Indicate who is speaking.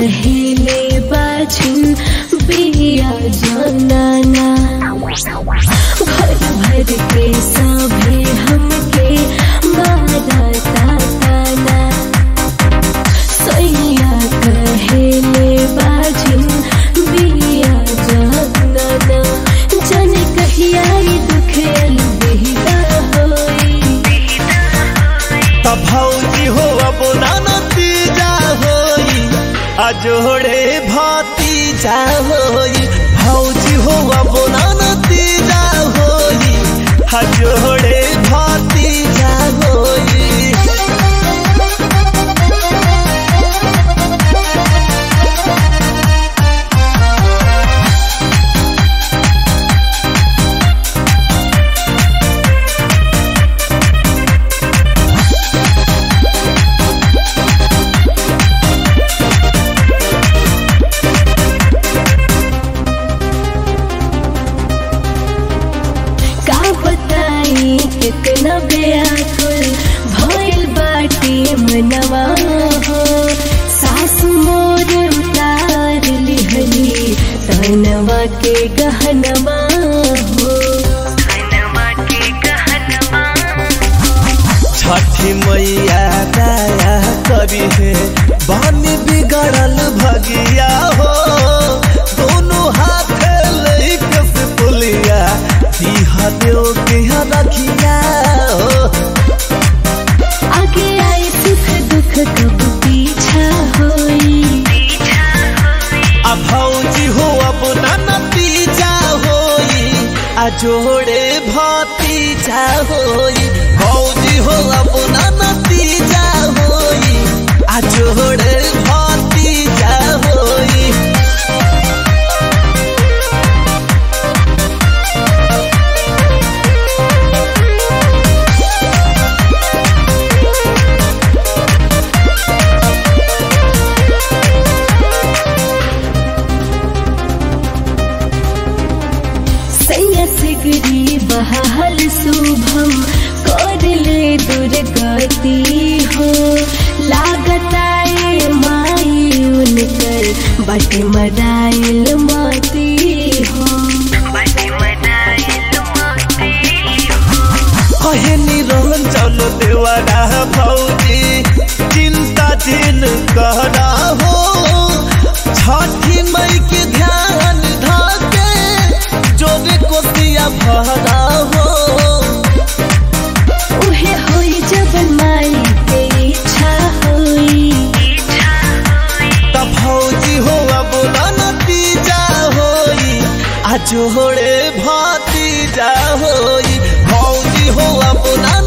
Speaker 1: कहिले बाझिन बिया जनाना भर भर के सभे हमके मारा ताना सैया कहिले बाझिन बिया जनाना जन कहिया ई दुख अलविदा होई
Speaker 2: तब भौजी हो अब नतीजा होई आ जोड़े भतीजा होई भौजी हो अब नतीजा होई आ जोड़े भतीजा होई
Speaker 1: का बताई कितना बेअकुल भइल बाटे मनवा हो सासु मोर उतार लिहली तनवा के गहनवा हो
Speaker 2: छठी मैया दया करी है बानी बिगड़ल भगिया हो दोनों हाथ लेके से पुलिया दीहा देव के रखिया हो
Speaker 1: आगे आई सुख दुख कब पीछा होई
Speaker 2: आ भौजी हो अब ना नतीजा होई आ जोड़े भतीजा होई भौजी हो अब ना नतीजा होई आ जोड़े भतीजा होई
Speaker 1: सैया सिगरी बहाल शुभम कर ले दुर्गति हो लागताए माई उनकर बट मराइल माती हो
Speaker 2: कहे निरहन चलो देवारा भौजी चिंता दिन कहना हो छठी मई के ध्यान धाके जोरे कोसिया भरा हो
Speaker 1: उहे होई जब माई के इच्छा होई
Speaker 2: तब भौजी हो अब ना नतीजा होई आ जोड़े भतीजा होई भौजी हो अब ना